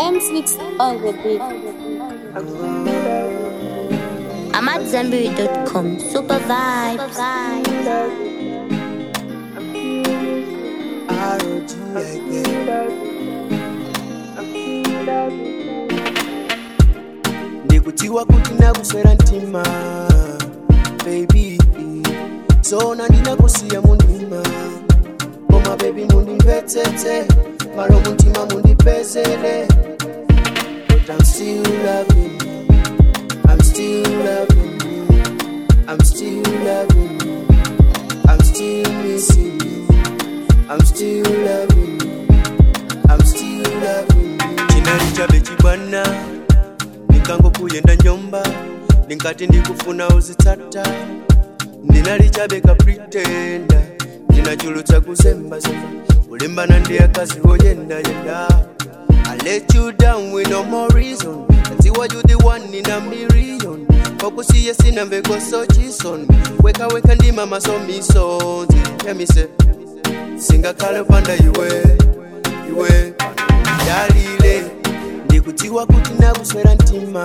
M6 on the beat. I'm at Zenberry.com. Super vibes. ndikutiwa kuti nakuswera mtima baby zona ndinakusiya mundima koma baby mundimvetsetse malo muntima mundipezele but i'm still loving you i'm still loving you i'm still loving you i'm still missing you i'm still loving you i'm still loving you chinali chabe chibwana ndikangokuyenda nyumba ndingati ndikufuna uzitsata ndinali chabeka pretenda ndinachulutsa kuzembazemba kulimbana ndi akazi woyendayenda I let you down with no more reason Nziwa you the one in a million Kokusiye sina mveko so chison Weka weka ndima masomiso Hear me say Singakale panda iwe Iwe Dalile Ndikutiwa kuti nakuswera mtima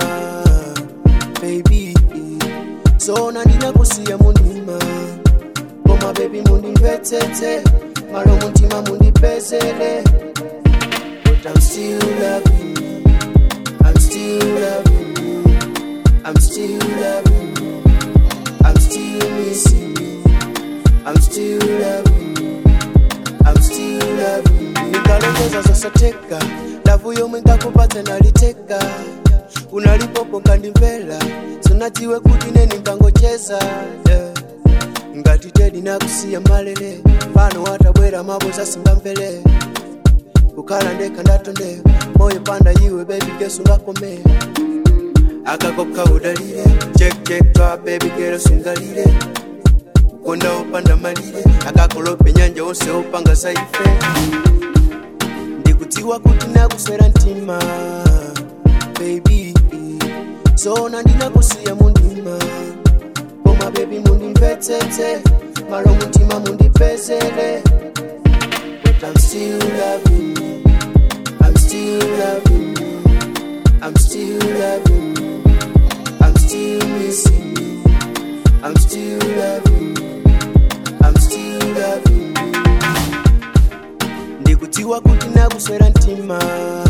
Baby Zona ndinakusiya mundima Koma baby mundimvetsetse Malo muntima mundipezele But I'm still loving you I'm still loving you I'm still loving you I'm still missing you I'm still loving you I'm still loving you Nikalongeza zosateka Lavu yomwe nkakupatsa naliteka unalipopo nkandimvera sonatiwe kuti neni nkangocheza yeah. ngati tedi nakusiya malele pano watabwera maboza singamvere kukhala ndekha ndatondeyo moyo panda iwe baby gesu ngakomera akakopha udalire chekcheka baby gero sungalire konda opanda malire akakolope nyanja wonse opanga saife ndikutiwa kuti nakuswera mtima baby zona ndinakusiya mundima koma baby mundimvetsetse malo muntima mundipezele but i'm still loving you i'm still loving you i'm still loving you i'm still missing you i'm still loving you i'm still loving you ndikutiwa kuti nakuswera mtima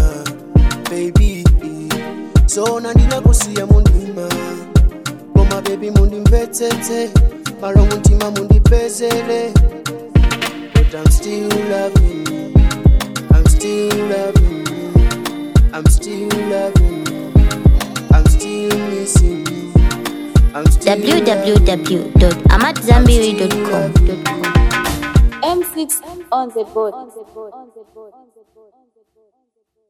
baby zona ndinakusiya mundima koma baby mundimvetsetse malo muntima mundipezele but i'm still loving you i'm still loving you i'm still loving you i'm still missing you i'm still loving you. www.amatzambiri.com. M6 on the board.